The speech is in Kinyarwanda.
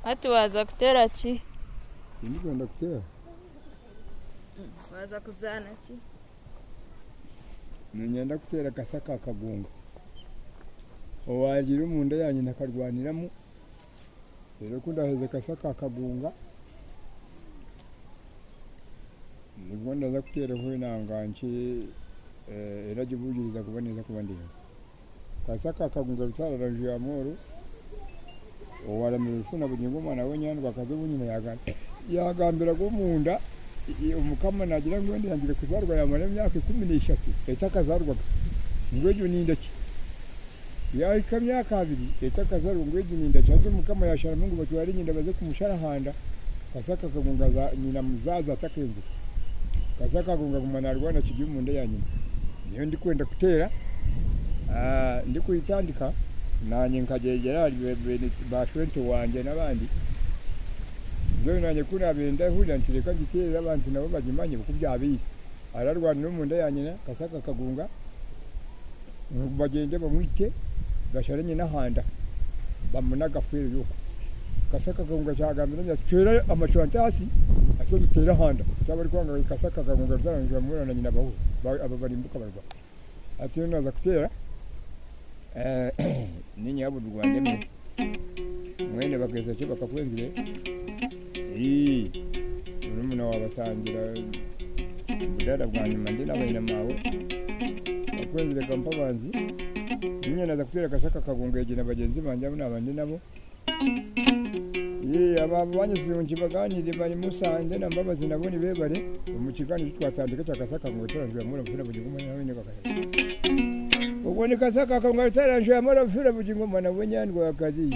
hati waza kutera ki Ndigenda kutera. waza kuzana ki Nigenda kutera akasa ka kagunga. Owagira mu nda yanyu nakarwaniramu. Rero ko ndaheze akasa ka kagunga. Nibwo ndaza kutera huye nanganki eh erajibugiriza kuboneza kubandira. Kasa ka kagunga rutarara nju ya moro. Owara mirufuna bunyingo mwana wenyandwa kaze bunyina yagana. Yagambira go mu nda umukama nagira ngo wenda yangire kuzarwa yamara imyaka ikumi n'eshatu leta akazarwa ngo ejo ni indaki yahika myaka abiri leta akazarwa ngo ejo ni indaki hasi umukama yashara mungu batwara nyinda baze kumusharahanda kasaka kagunga za nyina muzaza atakenze kasaka kagunga guma narwana kijya mu nda ya nyina niyo ndi kwenda kutera ah, ndi kuyitandika nanye nkajegera ba 20 wanje n'abandi ngewe nanjye kuriya benda hurira nti reka ngiterere abantu nabo bagimanye kuko byabiye ararwana no mu nda ya nyina kasaka kagunga ngo bagende bamwite gashare nyina handa bamunagafuire yuko kasaka kagunga cyagambira nya twera amacurante hasi ase dutera handa cyabari kwanga kasaka kagunga zarangira murana nyina bahu aba barimbuka barwa ati naza kutera eh ninyabo rwande mwe mwene bakeza cyo bakakwenzire Ii, murumuna wawe asangira budara bwa nyuma ndi n'abahina mawe bakwenzere kampabanzi nyine aza kutera agasaka kagungegera abagenzi banjye abo nabandi nabo Ii, aba banyuze mu kibaganire bari musanze na mbabazi nabo ni bebare mu kiganiro twatandika cya kasaka ngo taranjura muri mfura bugingo mwana nawe ni kakaya ubwo ni kasaka kagungegera taranjura muri mfura bugingo mwana we nyandwa akazi